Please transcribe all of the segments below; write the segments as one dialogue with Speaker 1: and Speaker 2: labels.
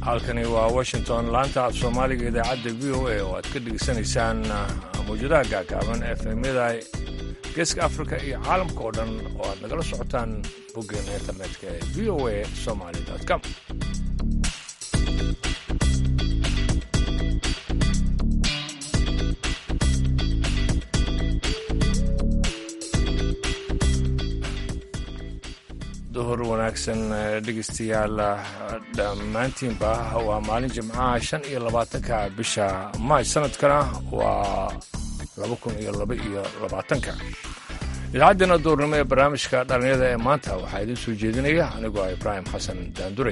Speaker 1: halkani waa washington laanta af soomaaliga idaacadda v o a oo aad ka dhegeysanaysaan mawjadaha gaagaaban efemyada geeska afrika iyo caalamka oo dhan oo aad nagala socotaan boggeena internetka ee v o a somaly com duhur wanaagsan dhegeystayaal dhammaantiinba waa maalin jimcaha shan iyo labaatanka bisha maaj sanadkana waa laba kun iyo laba iyo labaatanka idaacaddeenna duurnimo ee barnaamijka dhallinyada ee maanta waxaa idiin soo jeedinaya anigoo ah ibraahim xasan daandure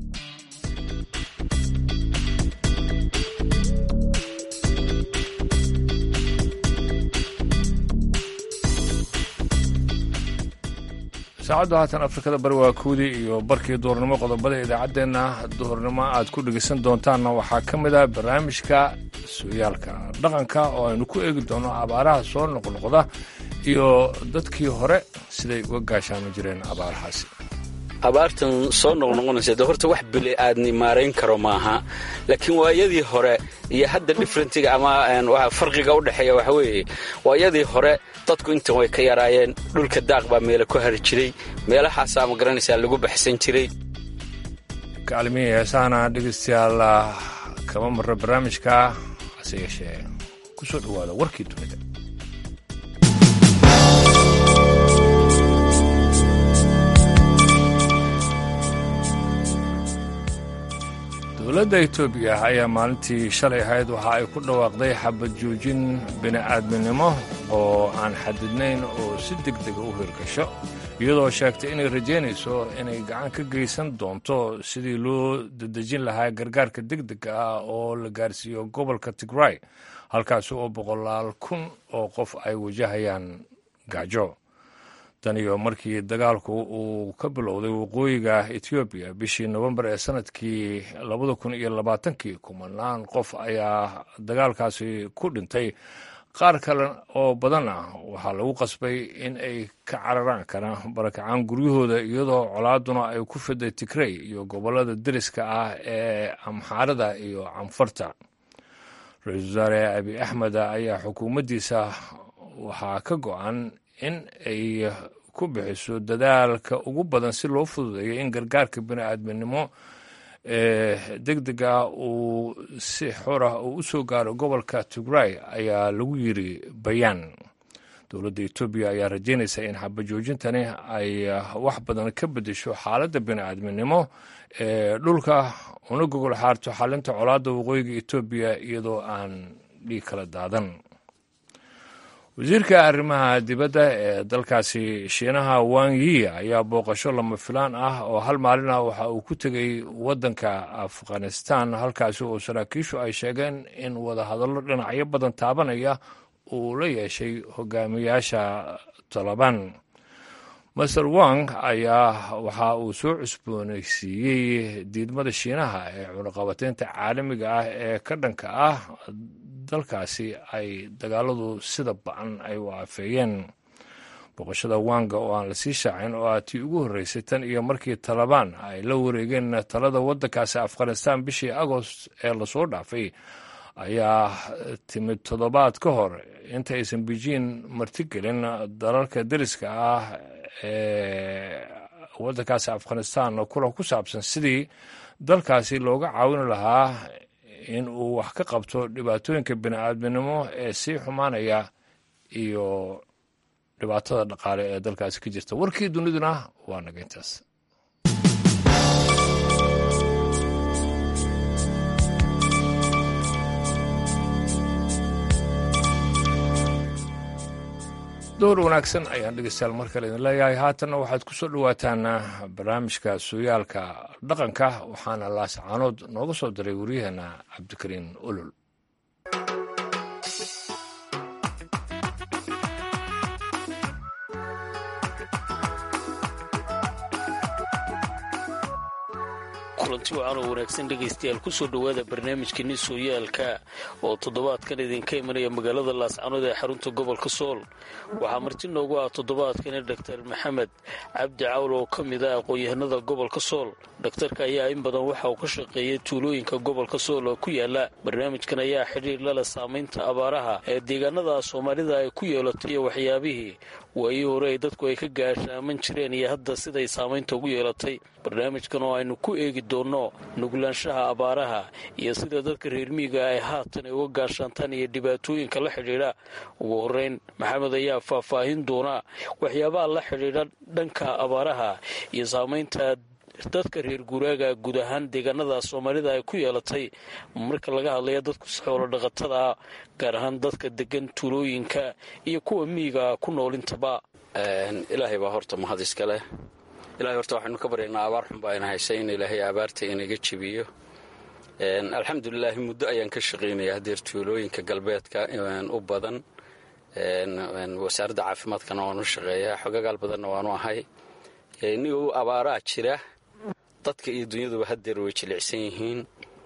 Speaker 1: saacaddu haatan afrikada bari waa kuudii iyo barkii duhurnimo qodobada idaacaddeenna duhurnimo aad ku dhegeysan doontaanna waxaa ka mid ah barnaamijka sooyaalka dhaqanka oo aynu ku eegi doono abaaraha soo noqnoqda iyo dadkii hore siday uga gaashaami jireen abaarahaasi
Speaker 2: abaartan soo noqnoqonaysa de horta wax bili aadni maarayn karo maaha laakiin waayadii hore iyo hadda differentiga ama farqiga u dhexeeya waxa weeye waayadii hore dadku intan way ka yaraayeen dhulka daaq baa meele ku hari jiray meelahaasaa ma garanaysaa lagu baxsan jiray
Speaker 1: kaalmihii heesahana dhegeystayaal kama marro barnaamijka hase yeeshee ku soo dhowaada warkii dunida dowladda etoobiya ayaa maalintii shalay ahayd waxa ay ku dhawaaqday xabad joojin bini'aadminimo oo aan xadidnayn oo si deg dega u hirgasho iyadoo sheegtay inay rajaynayso inay gacan ka geysan doonto sidii loo dedejin lahaa gargaarka deg dega ah oo la gaarsiiyo gobolka tigray halkaasi oo boqolaal kun oo qof ay wajahayaan gaajo tan iyo markii dagaalku uu ka bilowday waqooyiga etoobiya bishii nofembar ee sanadkii labada kun iyo labaatankii kumanaan qof ayaa dagaalkaasi ku dhintay qaar kale oo badan ah waxaa lagu qasbay in ay ka cararaan kana barakacaan guryahooda iyadoo colaaduna ay ku fiday tigrey iyo gobollada deriska ah ee amxaarada iyo canfarta ra-iisul wasaare abi axmed ayaa xukuumaddiisa waxaa ka go-an in ay ku bixiso dadaalka ugu badan si loo fududeeyo in gargaarka bini'aadminimo ee deg dega uu si xor ah uu u soo gaaro gobolka tigray ayaa lagu yiri bayaan dowladda etoobiya ayaa rajaynaysa in xabajoojintani ay wax badan ka beddesho xaaladda bini'aadminimo ee dhulka una gogol xaarto xalinta colaadda waqooyiga etoobiya iyadoo aan dhiig kala daadan wasiirka arrimaha dibadda ee dalkaasi shiinaha wang yi ayaa booqasho lama filaan ah oo hal maalin ah waxa uu ku tegey waddanka afghanistan halkaasi oo saraakiishu ay sheegeen in wadahadallo dhinacyo badan taabanaya uu la yeeshay hogaamiyaasha taliban master wang ayaa waxa uu soo cusboonaysiiyey diidmada shiinaha ee cunaqabateynta caalamiga ah ee ka dhanka ah dalkaasi ay dagaaladu sida ba-an ay u aafeeyeen boqoshada wanga oo aan lasii shaacin oo ah tii ugu horreysay tan iyo markii talabaan ay la wareegeen talada waddankaasi afghanistan bishii agost ee lasoo dhaafay ayaa timid toddobaad ka hor inta aysan beijing martigelin dalalka deriska ah ee waddankaasi afghanistan kulan ku saabsan sidii dalkaasi looga caawin lahaa in uu wax ka qabto dhibaatooyinka bini'aadminimo ee sii xumaanaya iyo dhibaatada dhaqaale ee dalkaasi ka jirta warkii duniduna waa naga intaas door wanaagsan ayaan dhegeystayaal mar kale idin leeyahay haatanna waxaad ku soo dhowaataan barnaamijka sooyaalka dhaqanka waxaana laascaanood nooga soo diray waryaheena cabdikariin olol
Speaker 3: kulanti wacan oo wanaagsan dhegaystayaal kusoo dhowaada barnaamijkeeni sooyaalka oo toddobaadkan idinka imanaya magaalada laascanood ee xarunta gobolka sool waxaa marti noogu ah toddobaadkani doctor maxamed cabdi cawl oo ka mid ah aqoon-yahanada gobolka sool dhakhtarka ayaa in badan waxa uu ka shaqeeyay tuulooyinka gobolka sool oo ku yaala barnaamijkan ayaa xidhiir lala saamaynta abaaraha ee deegaanada soomaalida ay ku yeelatay iyo waxyaabihii waayii hore ay dadku ay ka gaashaaman jireen iyo hadda siday saamaynta ugu yeelatay barnaamijkan oo aynu ku eegi doonno nuglaanshaha abaaraha iyo sida dadka reermiiga ay haatan ay uga gaashaantaan iyo dhibaatooyinka la xidhiidha ugu horeyn maxamed ayaa faahfaahin doona waxyaabaha la xidhiidha dhanka abaaraha iyo saamaynta dadka reer guuraaga guud ahaan deegaanada soomaalida ay ku yeelatay marka laga hadlaya dadku xoolo dhaqatada gaar ahaan dadka degan tuulooyinka iyo kuwa miyiga ku noolintaba
Speaker 2: ilaahay baa horta mahad iska leh ilahay horta waxaynu ka baryaynaa abaar xun baa ina haysay in ilaahay abaarta inaga jebiyo alxamdulilaahi muddo ayaan ka shaqaynaya hadeer tuulooyinka galbeedka u badan wasaaradda caafimaadkana waanu shaqeeyaa xogagaal badanna waanu ahay nigu abaaraa jira dadka iyo dunyaduba hadeer way jilicsan yihiin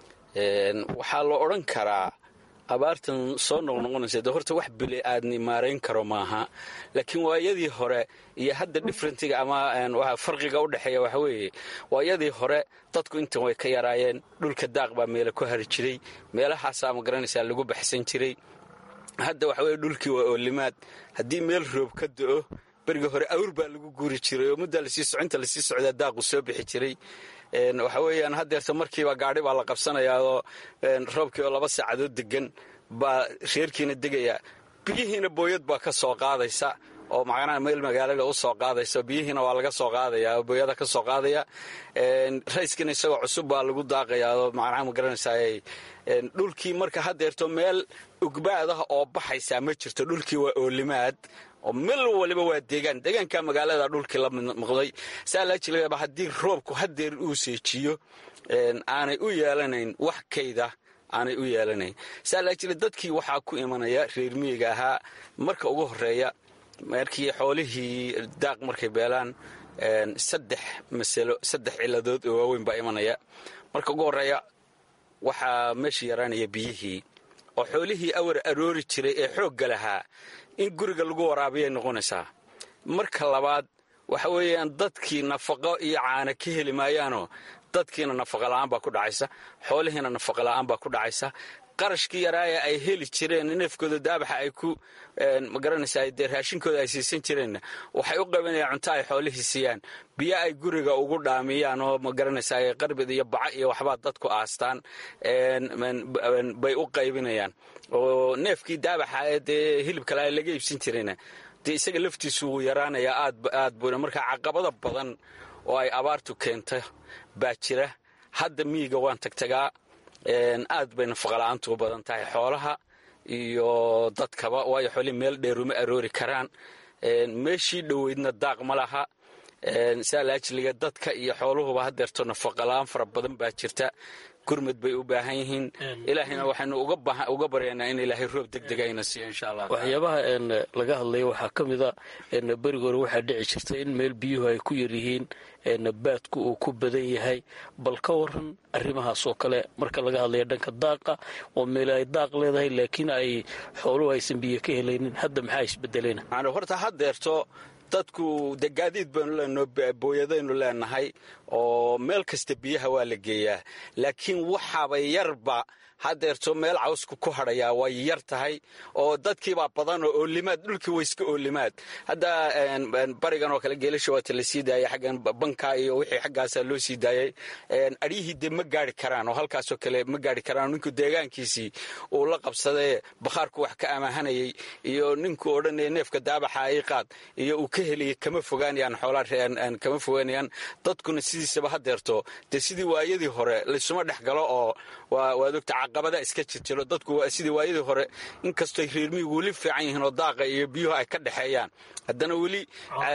Speaker 2: waxaa la odhan karaa abaartan soo noqnoqonaysa de horta wax bili aadni maarayn karo maaha laakiin waayadii hore iyo hadda differentiga ama farqiga u dhexeeya waxa weeye waayadii hore dadku intan way ka yaraayeen dhulka daaq baa meela ku hari jiray meelahaasaa ma garanaysaa lagu baxsan jiray hadda waxa weye dhulkii waa oolimaad haddii meel roob ka do-o beriga hore awr baa lagu guuri jiray oo muddaa lasii socinta lasii socdaa daaqu soo bixi jiray waxa weeyaan haddeerta markiiba gaadhi baa la qabsanayaa oo roobkii oo laba saacadood degan baa reerkiina degaya biyihiina booyad baa ka soo qaadaysa oo macnaha meel magaalada u soo qaadaysa biyihiina waa laga soo qaadaya oo booyada ka soo qaadaya rayskina isagoo cusub baa lagu daaqayaa oo macnaha ma garanaysaa dhulkii marka haddeerto meel ugbaadaha oo baxaysaa ma jirto dhulkii waa oolimaad oo meel waliba waa deegaan deegaanka magaalada dhulkii la noqday saa laa jilaaba haddii roobku hadeer uu seejiyo aanay u yeelanayn wax kayda aanay u yeelanayn saa laa jila dadkii waxaa ku imanaya reer miyiga ahaa marka ugu horeeya markii xoolihii daaq markay beelaan saddex masalo saddex ciladood oo waaweyn baa imanaya marka ugu horeeya waxaa meesha yaraanaya biyihii oo xoolihii awar aroori jiray ee xoogga lahaa in guriga lagu waraabiyay noqonaysaa marka labaad waxa weeyaan dadkii nafaqo iyo caana ka heli maayaanoo dadkiina nafaqa la'aan baa ku dhacaysa xoolihiina nafaqa la'aan baa ku dhacaysa qarashkii yaraaya ay heli jireen neefkooda daabaxa ay ku magaranaysaa dee raashinkooda ay siisan jireenna waxay u qabanayaan cunto ay xoolihii siiyaan biyo ay guriga ugu dhaamiyaan oo magaranaysaa qarbid iyo baca iyo waxbaa dadku aastaan bay u qaybinayaan oo neefkii daabaxa ee dee hilib kale laga iibsan jirayna dee isaga laftiisu wuu yaraanayaa aad aad buuna marka caqabada badan oo ay abaartu keento baa jira hadda miyiga waan tagtagaa aad bay nafaqala'aantu u badan tahay xoolaha iyo dadkaba waayo xoolihii meel dheeruma aroori karaan meeshii dhoweydna daaq ma laha saa laajiliga dadka iyo xooluhuba hadeerto nafaqala'aan fara badan baa jirta gurmad bay u baahan yihiin ilaahayna waxaynu uga baryaynaa in ilaahay roob degdegayna siiyo insha allah
Speaker 3: waxyaabaha laga hadlaya waxaa ka mida beriga hore waxaa dhici jirta in meel biyuhu ay ku yaryihiin baadku uu ku badan yahay bal ka waran arrimahaas oo kale marka laga hadlaya dhanka daaqa oo meel ay daaq leedahay laakiin ay xooluhu aysan biyo ka helaynin hadda maxaa isbedelena
Speaker 2: horta haddeerto dadku de gaadiid baynu leenaho booyadaynu leenahay oo meel kasta biyaha waa la geeyaa laakiin waxaaba yarba hadeerto meel cawsku ku hadhayaa way yar tahay oo dadkiibaa badan oo oolimaad dhulkii way iska oolimaad hadda barigan oo kale geelasha waata la sii daayay xaggan banka iyo wixii xaggaasaa loo sii daayay adhiyihii dee ma gaari karaan oo halkaasoo kale ma gaari karaan ninku deegaankiisii uu la qabsadee bakhaarku wax ka amaahanayay iyo ninku odhanaya neefka daabaxa ay qaad iyo uu ka heliyay kama fogaanayaan xoolaa kama fogaanayaan dadkuna sidiisaba hadeerto dee sidii waayadii hore laysuma dhex galo oo waad ogta caqabada iska jirjiro dadku sidii waayadii hore inkastooy reermiyigu weli fiican yihiin oo daaqa iyo biyuhu ay ka dhexeeyaan haddana weli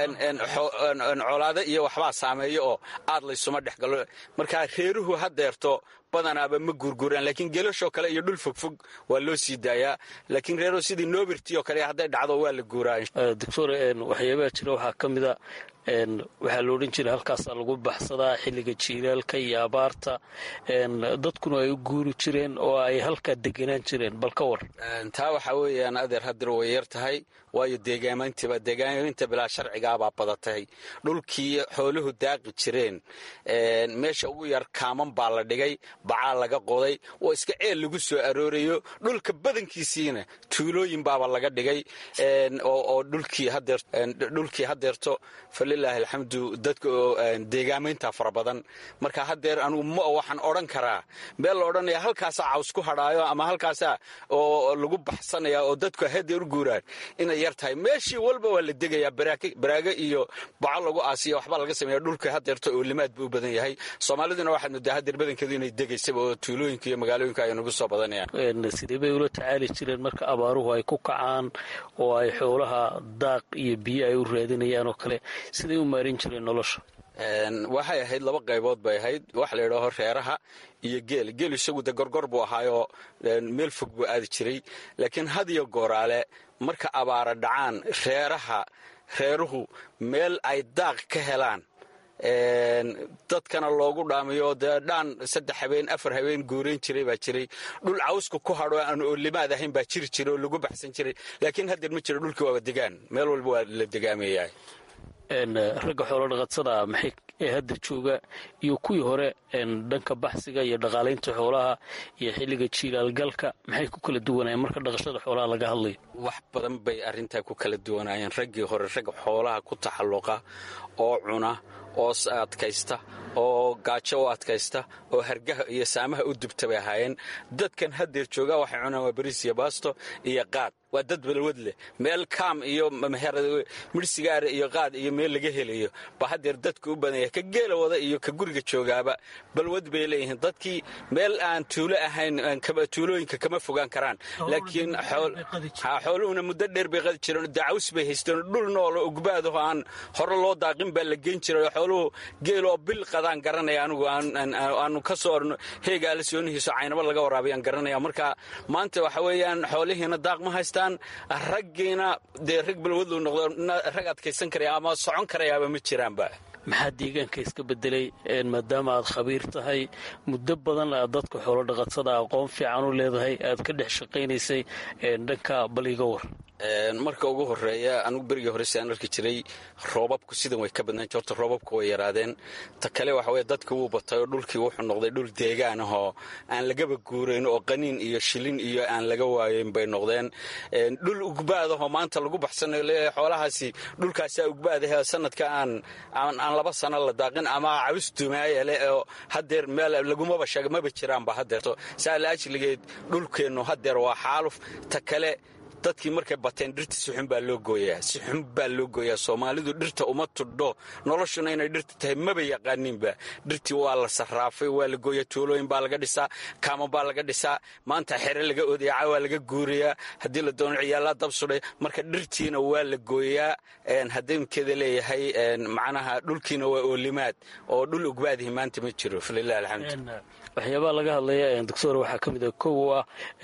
Speaker 2: colaado iyo waxbaa saameeya oo aad laysuma dhex galo markaa reeruhu hadeerto badanaaba ma guurguuraan laakiin geelashoo kale iyo dhul fogfog waa loo sii daayaa laakiin reero sidii noobirtii oo kale hadday dhacdo waa la guuraa
Speaker 3: doctor waxyaabaha jira waxaa ka mida waxaa la odhan jiray halkaasaa lagu baxsadaa xilliga jiilaalka iyo abaarta dadkuna ay u guuri jireen oo ay halkaa deganaan jireen bal ka war
Speaker 2: taa waxaa weeyaan adeer hadir way yar tahay waayo deegaamantiba deegaaminta bilaa sharcigaabaa badatay dhulkii xooluhu daaqi jireen meesha ugu yar kaaman baa la dhigay bacaa laga qoday oo iska ceel lagu soo aroorayo dhulka badankiisiina tuulooyin baaba laga dhigay oo dhulkii hadeerto falilaahi alxamdu dadka deegaamaynta fara badan marka hadeer anugu ma waxaan odhan karaa meel la odhanaya halkaasaa caws ku hadhaayo ama halkaasaa oo lagu baxsanaya oo dadku hadeer u guuraan inay yar tahay meeshii walba waa la degayaa baraago iyo baco lagu aasiya waxbaa laga sameeya dhulka hadeerto oo limaad buu u badan yahay soomaaliduna waxaad moodaa hadeer badankeedu inay degaysaba oo tuulooyinka iyo magaalooyinka ay nagu soo badanayaan
Speaker 3: sidee bay ula tacaali jireen marka abaaruhu ay ku kacaan oo ay xoolaha daaq iyo biyo ay u raadinayaan oo kale siday u maarin jireen nolosha
Speaker 2: waxay ahayd laba qaybood bay ahayd waxa la yidhaaho reeraha iyo geel geel isagu de gorgor buu ahaayoo meel fog buu aadi jiray laakiin had iyo gooraale marka abaara dhacaan reeraha reeruhu meel ay daaq ka helaan dadkana loogu dhaamiyo dee dhaan saddex habeen afar habeen guurayn jiray baa jiray dhul cawska ku hadho aan oolimaad ahayn baa jiri jiray oo lagu baxsan jiray laakiin haddeer ma jiro dhulkii waaba degaan meel walba waa la degaamayaa
Speaker 3: ragga xoolo dhaqatada maxay ee hadda jooga iyo kuwii hore dhanka baxsiga iyo dhaqaalaynta xoolaha iyo xilliga jiilaalgalka maxay ku kala duwanayeen marka dhaqashada xoolaha laga hadlayo
Speaker 2: wax badan bay arrintaa ku kala duwanaayeen raggii hore rag xoolaha ku taxalluqa oo cuna oo adkaysta oo gaajo u adkaysta oo hargaha iyo saamaha u dubta bay ahaayeen dadkan haddeer jooga waxay cunaan waa bariis iyo baasto iyo qaad waa dad balwad leh meel kaam iyo midhsigaara iyo qaad iyo meel laga helayo ba haddeer dadku u badanya ka geela wada iyo ka guriga joogaaba balwad bay leeyihiin dadkii meel aan tuulo ahayn tuulooyinka kama fogaan karaan laakiin xooluhuna muddo dheer bay qadi jireen dacaws bay haysteen dhul noolo ugbaadaho aan hore loo daaqin baa la geyn jiray xooluhu geeloo bil qadaan garanaya anigu aanu ka soo orno heegaa la soonihiiso caynaba laga waraabayaan garanaya marka maanta waxa weeyaan xoolihiina daaq ma haystaan raggiina dee rag balwadlu noqdo rag adkaysan karaya ama socon karayaaba ma jiraanba
Speaker 3: maxaa deegaanka iska bedelay maadaama aad khabiir tahay muddo badan aad dadka xoolo dhaqatada aqoon fiican u leedahay aad ka dhex shaqaynaysay dhanka baliga war
Speaker 2: marka ugu horeeya anugu berigii hore si aan arki jiray roobabku sidan way ka badnaan horta roobabku way yaraadeen ta kale waxa weye dadka wuu batay oo dhulkii wuxuu noqday dhul deegaan ahoo aan lagaba guurayn oo qaniin iyo shilin iyo aan laga waayeyn bay noqdeen dhul ugbaadahoo maanta lagu baxsanayo leeyahay xoolahaasi dhulkaasaa ugbaadahe sanadka aan aan laba sano la daaqin ama caws dumaaya leh oo hadeer meel lagumaba sheega maba jiraanba hadeerto saa la ajligeed dhulkeennu hadeer waa xaaluf ta kale dadkii markay bateen dhirta si xun baa loo gooyaa si xun baa loo gooyaa soomaalidu dhirta uma tudho noloshuna inay dhirta tahay maba yaqaaninba dhirtii waa la sarraafay waa la gooyaa tuulooyin baa laga dhisaa kaama baa laga dhisaa maanta xere laga odayaca waa laga guurayaa haddii la doono ciyaalaa dab sudhay marka dhirtiina waa la gooyaa haddeenkeeda leeyahay macnaha dhulkiina waa oolimaad oo dhul ugbaadihi maanta ma jiro falilah alxamdu
Speaker 3: waxyaabaha laga hadlaya doctor waxaa ka mid a kow ah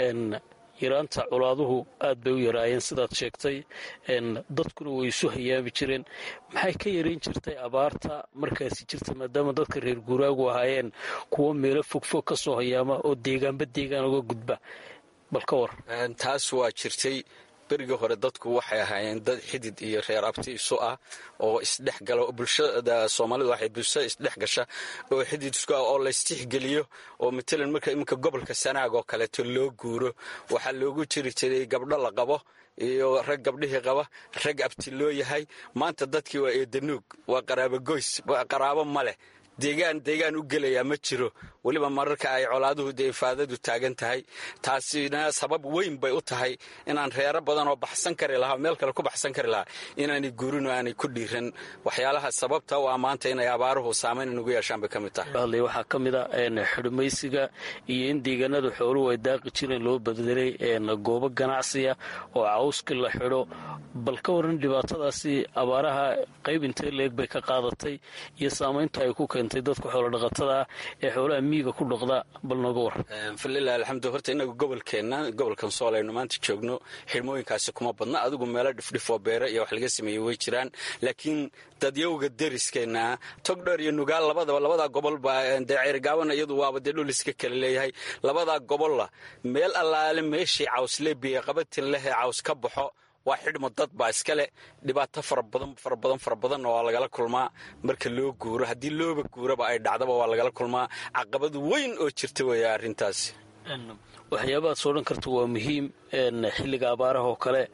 Speaker 3: yaraanta colaaduhu aad bay u yaraayeen sidaad sheegtay dadkuna way isu hayaami jireen maxay ka yarayn jirtay abaarta markaasi jirta maadaama dadka reer guuraagu ahaayeen kuwo meelo fogfog ka soo hayaama oo deegaanba deegaan uga gudba bal ka war
Speaker 2: taas waa jirtay berigii hore dadku waxay ahaayeen dad xidid iyo reer abti isu ah oo isdhexgala bulshada soomaalidu waxay bulshada isdhex gasha oo xidid isku ah oo laystixgeliyo oo matalan marka iminka gobolka sanaag oo kaleeto loo guuro waxaa loogu jiri jiray gabdho la qabo iyo rag gabdhihii qaba rag abti loo yahay maanta dadkii waa eedanuug waa qaraabo goys qaraabo ma leh deegaan deegaan u gelayaa ma jiro weliba mararka ay colaaduhu dee ifaadadu taagan tahay taasina sabab weyn bay u tahay inaan reero badan oo baxsan kari lahaa meel kale ku baxsan kari lahaa inaanay guurin oo aanay ku dhiiran waxyaalaha sababta u ammaanta inay abaaruhu saamayn inugu yeeshaan bay ka mid tahay
Speaker 3: waxaa ka mid a xidhmaysiga iyo in deegaanada xooluhu ay daaqi jireen loo bedelay goobo ganacsiya oo cawski la xidho bal ka waran dhibaatadaasi abaaraha qayb intee leeg bay ka qaadatay iyo saamaynta ay ku keentay keentay dadka xoolo dhaqatada ah ee xoolaha miyiga ku dhaqda bal nooga war
Speaker 2: falilah alxamdu horta inagu gobolkeenna gobolkan sool aynu maanta joogno xirmooyinkaasi kuma badna adigu meelo dhifdhifoo beere iyo wax laga sameeyey way jiraan laakiin dadyowga deriskeenna togdheer iyo nugaal labadaba labadaa gobol baa dee ceyrgaabana iyadu waaba dee dhul iska kale leeyahay labadaa gobolla meel allaale meeshii cawsle biyo qabatin leh ee caws ka baxo waa xidhmo dad baa iska leh dhibaato farabadan fara badan fara badanna waa lagala kulmaa marka loo guuro haddii looba guuraba ay dhacdaba waa lagala kulmaa caqabad weyn oo jirta weeya arrintaasi
Speaker 3: waxyaabahaad soo dhan karta waa muhiim xilliga abaaraha oo kale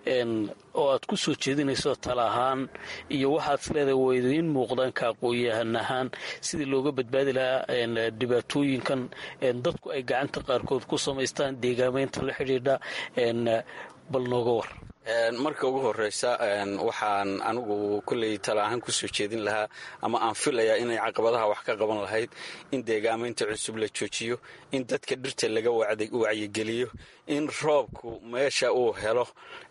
Speaker 3: oo aad ku soo jeedinayso tala ahaan iyo waxaad isleedahay waa idiin muuqdaan ka aqoon-yahan ahaan sidii looga badbaadi lahaa dhibaatooyinkan dadku ay gacanta qaarkood ku samaystaan deegaamaynta la xidhiidha bal nooga war
Speaker 2: marka ugu horeysa waxaan anigu kulley tala ahaan kusoo jeedin lahaa ama aan filayaa inay caqabadaha wax ka qaban lahayd in deegaamaynta cusub la joojiyo in dadka dhirta laga wacyigeliyo in roobku meesha uu helo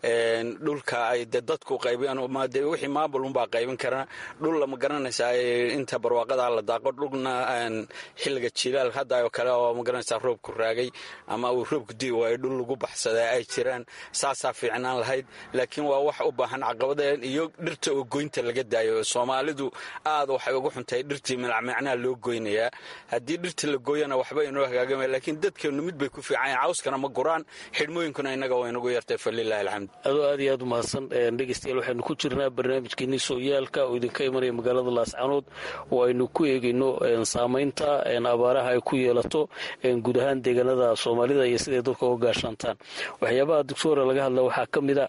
Speaker 2: dhulka ay de dadku qaybiyaan wixii maamul unbaa qaybin karana dhul lama garanaysaa inta barwaaqada la daaqo dhulna xilliga jilaal hadda oo kale oo ma garanaysaa roobku raagay ama uu roobku dii waayo dhul lagu baxsadaa ay jiraan saasaa fiicnaan lahayd laakiin waa wax u baahan caqabadeen iyo dhirta oo goynta laga daayo soomaalidu aad waxay ugu xuntahay dhirtii milacmicnaa loo goynayaa haddii dhirta la gooyana waxba inoo hagaagama laakiin dadkeennu mid bay ku fiicanyaen cawskana ma guraan xidhmooyinkuna innaga waa inagu yartay falilahi alxamd
Speaker 3: adoo aad iyo aad u mahadsan dhegeystayaal waxaynu ku jirnaa barnaamijkeenii sooyaalka oo idinka imanaya magaalada laascanood oo aynu ku eegayno saamaynta abaaraha ay ku yeelato guud ahaan deegaanada soomaalida iyo siday dadka uga gaashaantaan waxyaabaha doctora laga hadla waxaa ka mid a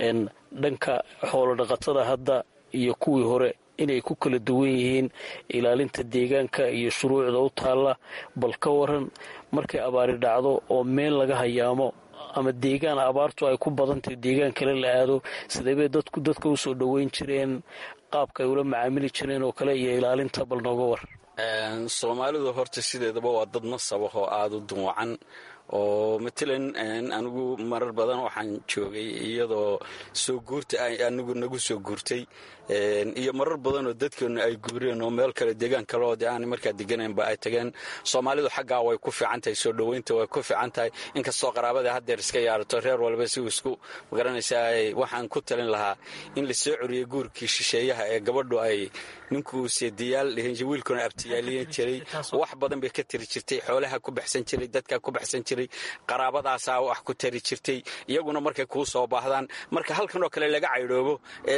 Speaker 3: dhanka xoolo dhaqatada hadda iyo kuwii hore inay ku kala duwan yihiin ilaalinta deegaanka iyo shuruucda u taalla bal ka waran markay abaari dhacdo oo meel laga hayaamo ama deegaan abaartu ay ku badantahay deegaan kale la aado sideebay dadku dadka usoo dhoweyn jireen qaabka ay ula macaamili jireen oo kale iyo ilaalinta bal nooga war
Speaker 2: soomaalidu horta sideedaba waa dad nasab ah oo aada u duwacan oo matalan anigu marar badan waxaan joogay iyadoo soo guurta anigu nagu soo guurtay iyo marar badan oo dadkeenu ay guureen oo meel kale deegaan kale oo de aan markaa deganaynba ay tageen soomaalidu xaggaa way ku fiican tahay soo dhoweynta way ku fiican tahay inkastoo qaraabada haddeer iska yaarato reer walba si isku magaranaysaa waxaan ku talin lahaa in la soo coriyey guurkii shisheeyaha ee gabadhu ay ninkuu seediyaal wiilkuna abtiyaaliyan jiray wax badan bay ka tiri jirtay xoolaha ku baxsan jiray dadka ku baxsan jiray qaraabadaasaa wax ku tari jirtay iyaguna markay kuu soo baahdaan marka halkan oo kale laga caydhoobo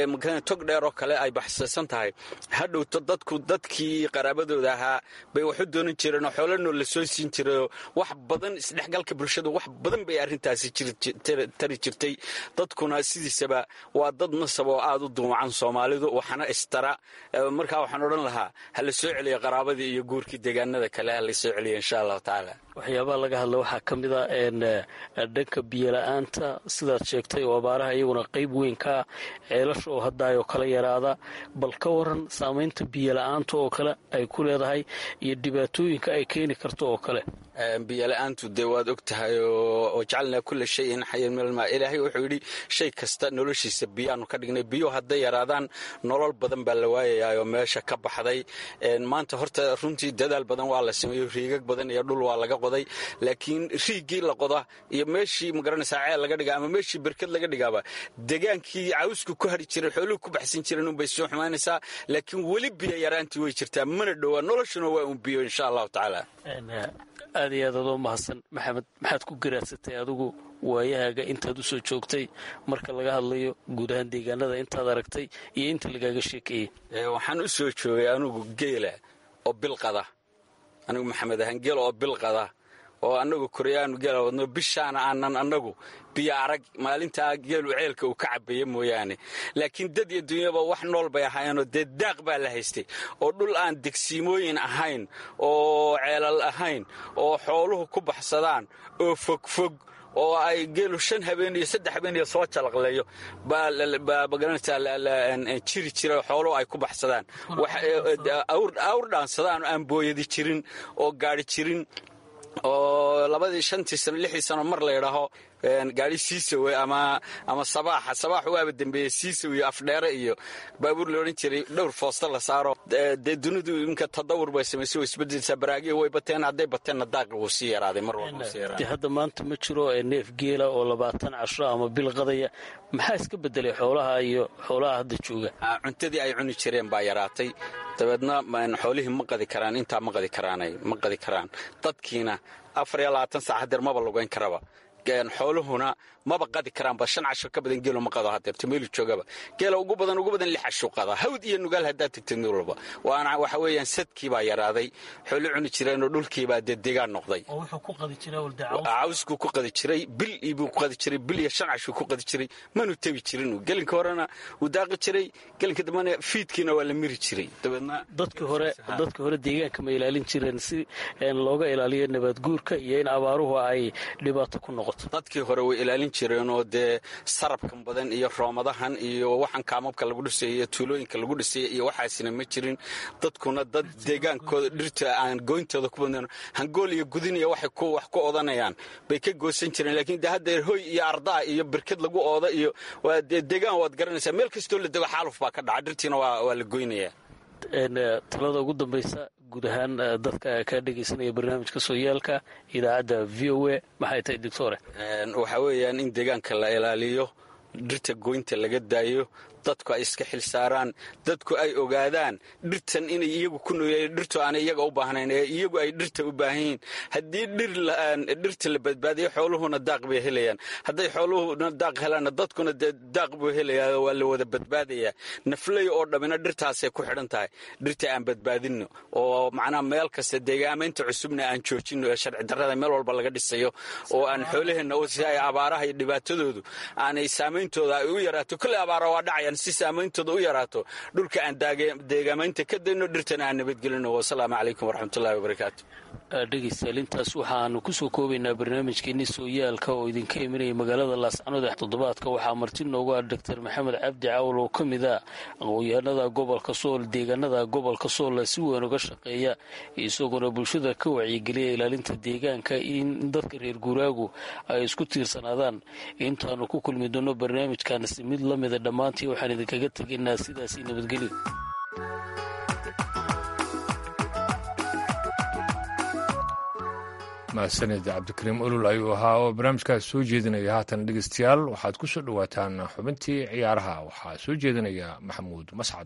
Speaker 2: tog dheer oo kale ay baxsaysan tahay hadhowto dadku dadkii qaraabadooda ahaa bay waxu doonan jireen oo xoolanoo la soo siin jirayoo wax badan isdhexgalka bulshadu wax badan bay arrintaasi tari jirtay dadkuna sidiisaba waa dad nasab oo aada u duumacan soomaalidu waxana istara markaa waxaan odhan lahaa ha la soo celiya qaraabadii iyo guurkii deegaanada kale ha la soo celiya insha allahu tacaala
Speaker 3: waxyaabaha laga hadla waxaa ka mid a dhanka biyola-aanta sidaad sheegtay oo abaaraha iyaguna qayb weyn kaa ceelasha oo haddaayoo kala yaraada bal ka waran saamaynta biyola-aanta oo kale ay ku leedahay iyo dhibaatooyinka ay keeni karto oo kale
Speaker 2: biyola-aantu dee waad og tahay oo jacalnaa kulla shayin xayan minalmaa ilaahay wuxuu yidhi shay kasta noloshiisa biyaanu ka dhignay biyo hadday yaraadaan nolol badan baa la waayayaa oo meesha ka baxday maanta horta runtii dadaal badan waa la sameeyo riigag badan iyo dhul waa laga qoday laakiin riigii la qoda iyo meeshii magaranaysaa ceel laga dhiga ama meeshii berkad laga dhigaaba degaankii cawsku ku hadhi jiray xooluhu ku baxsan jireen unbay soo xumaanaysaa laakiin weli biyo yaraantii way jirtaa mana dhowaa noloshuna waa un biyo insha allahu tacaala
Speaker 3: aad iyo aad adoo mahadsan maxamed maxaad ku garaadsatay adigu waayahaaga intaad u soo joogtay marka laga hadlayo guud ahaan deegaanada intaad aragtay iyo inta lagaaga sheekeeyey
Speaker 2: waxaan u soo joogay anugu geela oo bilqada anigu maxamed ahaan geela oo bilqada oo annagu koryaanu geela wadno bishaana aanan annagu biyo arag maalintaa geelu ceelka uu ka cabaya mooyaane laakiin dad iyo dunyaba wax nool bay ahaayeenoo dee daaq baa la haystay oo dhul aan degsiimooyin ahayn oo ceelal ahayn oo xooluhu ku baxsadaan oo fogfog oo ay geelu shan habeen iyo saddex habeen iyo soo jalaqleeyo baa magaranaysaa jiri jira xooluhu ay ku baxsadaan awr dhaansadaan aan booyadi jirin oo gaari jirin oo labadii shantii sano lixdii sano mar la ydhaaho gaari siisawe ama ama sabaaxa sabaax waaba dembeeye siisaw iyo afdheere iyo baabuur la odhan jiray dhowr foosta la saaro dee dunidu iminka tadawur bay samaysay way isbedelsaa baraagiya way bateen hadday bateenna daaqi wuu sii yaraaday mar walba sii yaraaday
Speaker 3: hadda maanta ma jiro neef geela oo labaatan casho ama bil qadaya maxaa iska bedelay xoolaha iyo xoolaha hadda jooga
Speaker 2: cuntadii ay cuni jireen baa yaraatay dabeedna xoolihii ma qadi karaan intaa ma qadi karaanay ma qadi karaan dadkiina afar iyo labaatan saac hadeer maba lugayn karaba xooluhuna maba qadi karaanba shan casho ka badan geelo ma qado hadeerto meelu joogaba geela ugu badan ugu badan lix casho qada hawd iyo nugaal haddaad tagtid meel walba waana waxa weeyaan sadkii baa yaraaday xoolo cuni jireenoo dhulkiibaa dee deegaan noqday cawskuu ku qadi jiray bil ibuu ku qadi jiray bil iyo shan cashuu ku qadi jiray manu tebi jirin gelinka horena wuu daaqi jiray gelinka dambena fiidkiina waa la miri jiray dabeedna
Speaker 3: dadka hore dadka hore deegaanka ma ilaalin jireen si looga ilaaliyo nabaadguurka iyo in abaaruhu ay dhibaato ku noqoto
Speaker 2: dadkii hore way ilaalin jireenoo dee sarabkan badan iyo roomadahan iyo waxaan kaamabka lagu dhisay iyo tuulooyinka lagu dhisay iyo waxaasina ma jirin dadkuna dad deegaankooda dhirta aan gooyntooda ku badnan hangool iyo gudin iyo waxay wax ku odanayaan bay ka goosan jireen laakiin de haddeer hoy iyo ardaa iyo birkad lagu ooda iyo waa dee deegaan waad garanaysaa meel kastoo la dego xaaluf baa ka dhaca dhirtiina waa la goynayaa
Speaker 3: talada ugu dambaysa guud ahaan dadka kaa dhegaysanaya barnaamijka sooyaalka idaacadda v o a maxay tahay doctore
Speaker 2: waxaa weeyaan in deegaanka la ilaaliyo dhirta goynta laga daayo dadku ay iska xil saaraan dadku ay ogaadaan dhirtan inay iyagu ku nooyeen dhirtu aanay iyaga u baahnayn ee iyagu ay dhirta u baahan yihiin haddii dhirta la badbaadiyo xooluhuna daaq bay helayaan hadday xooluhuna daaq helaanna dadkuna dee daaq buu helayaa waa la wada badbaadayaa nafley oo dhammina dhirtaasay ku xidhan tahay dhirta aan badbaadinno oo macnaha meel kasta deegaamaynta cusubna aan joojinno ee sharci darrada meel walba laga dhisayo oo aan xoolaheenna si ay abaaraha iyo dhibaatadoodu aanay saameyntooda ay u yaraato kolley abaara waa dhacaya si saameyntooda u yaraato dhulka aan deegaamaynta ka dayno dhirtana aan nabadgelino wasalaamu calaykum waraxmatullahi wabarakaatu
Speaker 3: dhegaystayaal intaas waxaanu kusoo koobaynaa barnaamijkeenii sooyaalka oo idinka imanaya magaalada laascanood toddobaadka waxaa marti noogu ah doctor maxamed cabdi cawl oo ka mid ah aqoonyahanada gobolka sool deegaanada gobolka soola si weyn uga shaqeeya isagoona bulshada ka wacyigeliya ilaalinta deegaanka in dadka reer guuraagu ay isku tiirsanaadaan intaanu ku kulmi doono barnaamijkaansi mid la mida dhammaantii waxaan idinkaga tegaynaa sidaasi nabadgelyo
Speaker 1: mahadsanid cabdikariim olol ayuu ahaa oo barnaamijkaas soo jeedinaya haatan dhegeystayaal waxaad ku soo dhowaataan xubintii ciyaaraha waxaa soo jeedinaya maxamuud mascad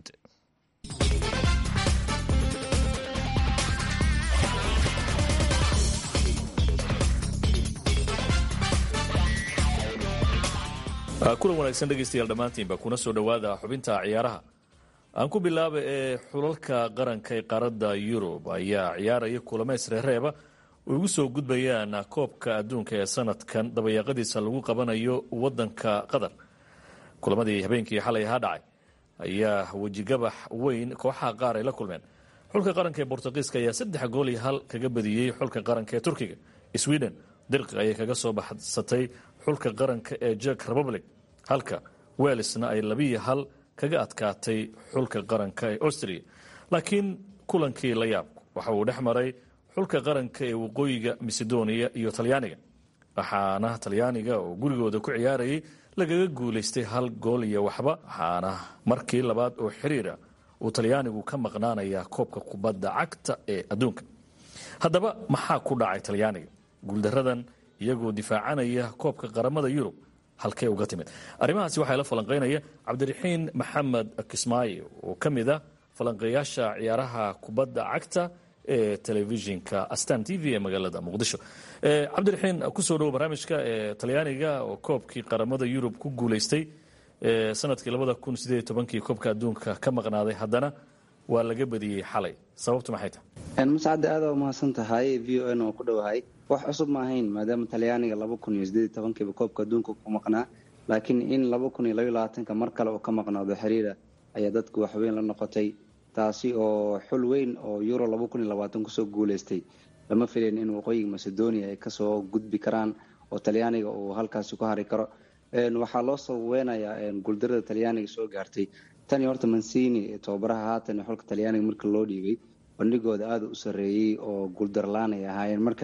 Speaker 4: kulan wanaagsan dhegaystayaal dhammaantiinba kuna soo dhowaada xubinta ciyaaraha aan ku bilaaba ee xulalka qaranka ee qaaradda yurub ayaa ciyaaraya kulameys reereeba oo ugu soo gudbayaan koobka adduunka ee sanadkan dabayaaqadiisa lagu qabanayo wadanka qatar kulamadii habeenkii xalay ahaa dhacay ayaa wejigabax weyn kooxaha qaar ay la kulmeen xulka qaranka ee bortugiiska ayaa saddex gool iyo hal kaga badiyey xulka qaranka ee turkiga sweden dirqi ayay kaga soo baxsatay xulka qaranka ee jek republic halka welsna ay labiyo hal kaga adkaatay xulka qaranka ee austria laakiin kulankii la yaabku waxa uu dhex maray xulka qaranka ee waqooyiga macedonia iyo talyaaniga waxaana talyaaniga oo gurigooda ku ciyaarayay lagaga guulaystay hal gool iyo waxba waxaana markii labaad oo xiriira uu talyaanigu ka maqnaanayaa koobka kubadda cagta ee adduunka haddaba maxaa ku dhacay talyaaniga guuldaradan iyagoo difaacanaya koobka qaramada yurub halkee uga timid arrimahaasi waxaa la falanqaynaya cabdiraxiin maxamed kismaayo oo ka mid ah falanqeeyaasha ciyaaraha kubadda cagta ee telefishinka astan t v ee magaalada muqdisho cabdiraxiin kusoo dhowo barnaamijka ee talyaaniga oo koobkii qaramada yurub ku guulaystay sanadkii labada kun sideed tobankii koobka adduunka ka maqnaaday haddana waa laga badiyey xalay sababtu maxay tahay
Speaker 5: mascadde aada u mahadsan tahay v o n oo ku dhowahay wax cusub ma ahayn maadaama talyaaniga laba kun iyo sideed tobankiiba koobka adduunka ku maqnaa laakiin in laba kun iyo labaiy labaatanka mar kale oo ka maqnaado xiriira ayaa dadku waxweyn la noqotay taasi oo xul weyn oo euro laba kun iyo labaatan kusoo guuleystay lama filayn in waqooyiga macedonia ay kasoo gudbi karaan oo talyaaniga uu halkaasi ku hari karo waxaa loo sababeynayaa guuldarada talyaaniga soo gaartay tani horta mancini tababaraha haatan xulka talyaaniga marka loo dhiibay bandhigooda aada u sareeyey oo guuldarlaan ay ahaayeen marka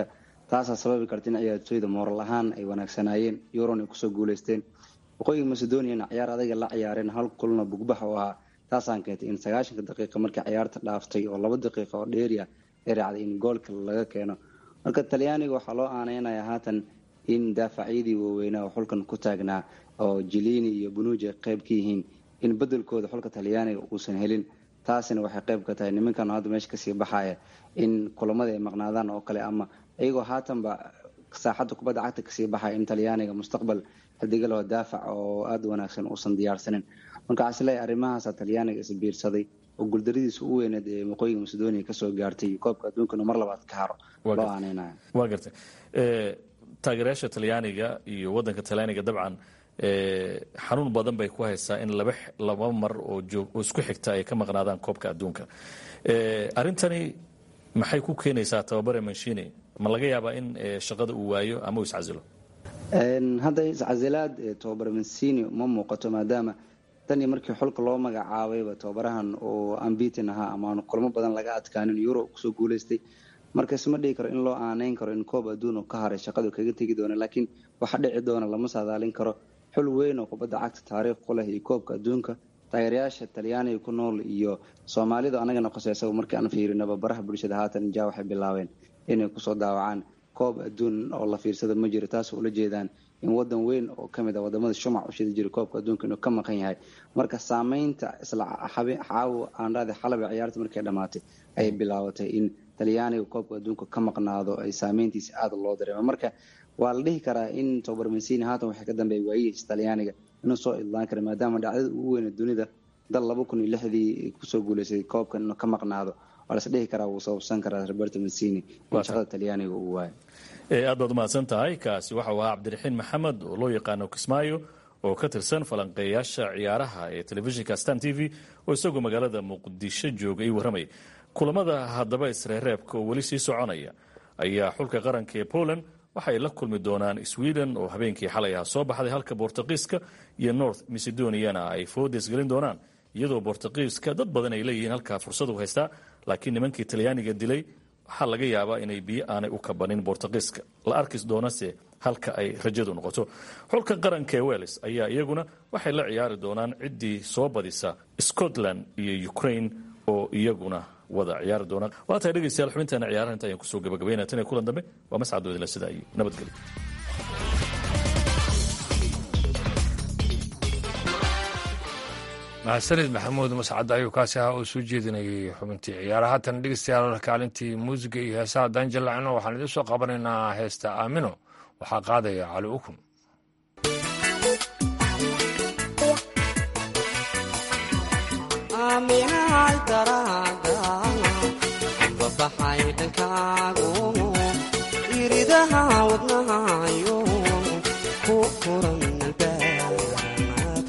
Speaker 5: taasaa sababi karta in ciyaartooyda mooral ahaan ay wanaagsanaayeen euron ay kusoo guuleysteen waqooyiga macedoniana ciyaar adaga la ciyaareen hal kulna bugbax oo ahaa taasaan keentay in sagaashanka daqiiqa markii ciyaarta dhaaftay oo laba daqiiqa oo dheeriya ay raacday in goolka laga keeno marka talyaaniga waxaa loo aaneynaya haatan in daafacyadii waaweynaa oo xulkan ku taagnaa oo jilini iyo bunuuji ay qayb ka yihiin in bedelkooda xulka talyaaniga uusan helin taasina waxay qayb ka tahay nimankan hadda meesha kasii baxaya in kulamada ay maqnaadaan oo kale ama iyagoo haatanba saaxadda kubadda cagta kasii baxaya in talyaaniga mustaqbal xidigalaho daafac oo aada u wanaagsan uusan diyaarsanin marka waxaa isleeyahay arrimahaasa talyaaniga isbiirsaday oo guuldaradiisa u weyneed ee waqooyiga macedonia kasoo gaartay koobka adduunkana mar labaad ka haro loo aaneynaya
Speaker 4: waa gartay taageerayaasha talyaaniga iyo waddanka talyaaniga dabcan xanuun badan bay ku haysaa in laba laba mar oo joog oo isku xigta ay ka maqnaadaan koobka adduunka arrintani maxay ku keenaysaa tababare manshini ma laga yaabaa in shaqada uu waayo ama uu iscasilo
Speaker 5: hadda iscasilaad tababare mansini ma muuqato maadaama tanii markii xulka loo magacaabayba tababarahan oo ambitin ahaa ama aan kulmo badan laga adkaanin euro kusoo guuleystay marka isma dhigi karo in loo aaneyn karo in koob adduun oo ka haray shaqadu kaga tegi doona laakiin waxa dhici doona lama saadaalin karo xul weyn oo kubadda cagta taariikh ku leh iyo koobka adduunka taageerayaasha talyaaniga ku nool iyo soomaalida anagana qoseysaga markii aan fiirinaba baraha bulshada haatan ja waxay bilaabeen inay kusoo daawacaan koob adduun oo la fiirsada ma jiro taas ula jeedaan in wadan weyn oo kamid a wadamada shumac u shidi jiray koobka adduunka inuu ka maqan yahay marka saameynta isla caawo aandhaada xalaba ciyaarta markay dhammaatay ayay bilaabatay in talyaaniga koobka adduunka ka maqnaado ay saameyntiisa aada loo dareemo marka waa la dhihi karaa in tobar mansini haatan waxay ka dambeeya waayihiis talyaaniga inuu soo idlaan kara maadaama dhacdada ugu weyne dunida dal laba kun iyo lixdii kusoo guuleysay koobkan inuu ka maqnaado waa las dhihi karaa wuu sababsan karaa roberto mansini in shaqada talyaaniga uu waayo
Speaker 4: aad baad umahadsan tahay kaasi waxau ahaa cabdiraxiin maxamed oo loo yaqaano kismaayo oo ka tirsan falanqeeyaasha ciyaaraha ee telefishinka stan t v oo isagoo magaalada muqdisho jooga ii warramaya kulamada haddaba isreereebka oo weli sii soconaya ayaa xulka qaranka ee poland waxay la kulmi doonaan sweden oo habeenkii xalay ah soo baxday halka bortuqiiska iyo north macedoniana ay foodes gelin doonaan iyadoo bortuqiiska dad badan ay leeyihiin halkaa fursadu haystaa laakiin nimankii talyaaniga dilay waxaa laga yaabaa inay biyo aanay u kabanin bortuqiiska la arkis doonase halka ay rajadu noqoto xulka qaranka ee welles ayaa iyaguna waxay la ciyaari doonaan ciddii soo badisa scotland iyo ukraine oo iyaguna wada ciyaari doonaan waa tahay dhegeystayaal xubinteena ciyaaraha inta ayaan kusoo gabagabaynaa tan iyo kulan dambe waa mascad wadila sida iyo nabadgelyo
Speaker 1: mahadsanid maxamuud mascad ayuu kaasi ahaa oo soo jeedinayay xubintii ciyaaraha haatan dhegeystayaal kaalintii muusiga iyo heesaha haddaan jallacino waxaan idiin soo qabanaynaa heesta aamino waxaa qaadaya cali ukun
Speaker 6: baxay dhankaagu iridaha wadnahayo ku furan albaab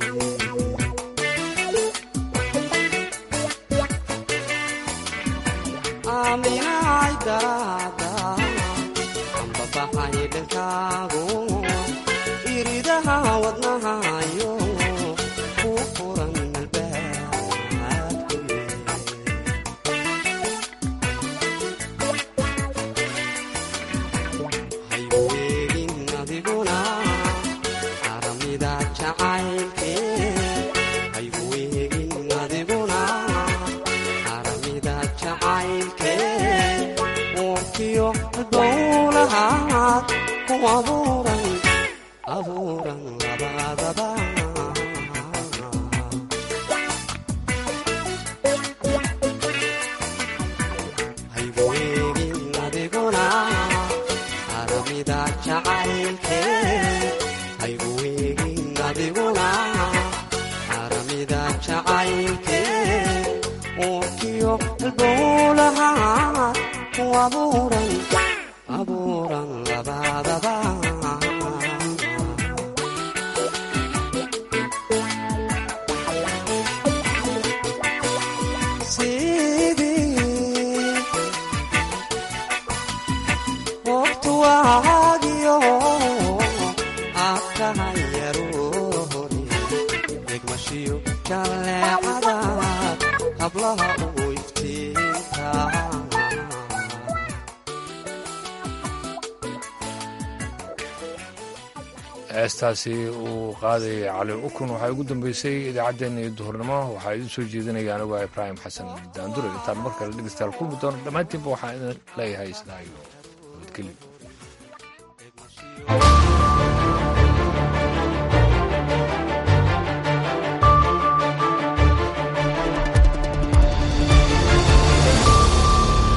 Speaker 6: aaminay daraada amba baxay dhankaagu iridaha wadnahayo ku furan
Speaker 1: heestaasi uu qaadayay cali ukun waxaa ugu dambeysay idaacaddeenna iyo duhurnimo waxaa idin soo jeedinaya anigu ibraahim xasan daandure intaan mar kale dhegeystayaal kulmi doono dhammaantiinba waxaan idin leeyahay sidaa iyo nabadgelyo